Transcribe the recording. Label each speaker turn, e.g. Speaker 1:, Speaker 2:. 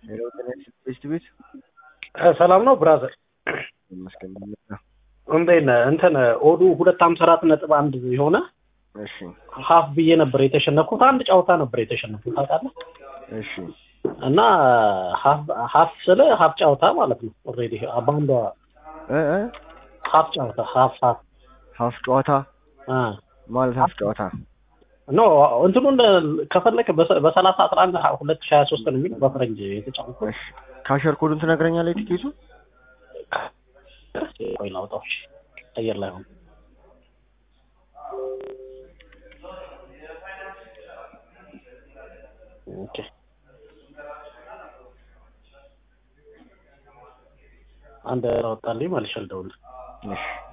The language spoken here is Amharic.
Speaker 1: ሄሎ ጤና ቤት ቤት
Speaker 2: ሰላም ነው ብራዘር?
Speaker 1: ይመስገን።
Speaker 2: እንዴት ነህ? እንትን ኦዱ ሁለት ሀምሳ አራት ነጥብ አንድ የሆነ
Speaker 1: እሺ
Speaker 2: ሀፍ ብዬ ነበር የተሸነፍኩት። አንድ ጨዋታ ነበር የተሸነፍኩት ታውቃለህ።
Speaker 1: እሺ
Speaker 2: እና ሀፍ ስለ ሀፍ ጨዋታ ማለት ነው። ኦልሬዲ በአንዷ
Speaker 1: እ እ
Speaker 2: ሀፍ ጨዋታ ሀፍ ሀፍ
Speaker 1: ሀፍ ጨዋታ
Speaker 2: አ
Speaker 1: ማለት ሀፍ ጨዋታ
Speaker 2: ኖ እንትኑን ከፈለክ በሰላሳ አስራ አንድ ሁለት ሺህ ሀያ ሶስት ነው የሚለው በፈረንጅ የተጫወትኩት።
Speaker 1: እሺ ካሸር ኮዱን ትነግረኛለህ ቲኬቱ?
Speaker 2: ቆይ ላውጣው። እሺ፣ አየር ላይ ሆነ ኦኬ አንድ አወጣልኝ መልሼ ልደውልልህ።
Speaker 1: እሺ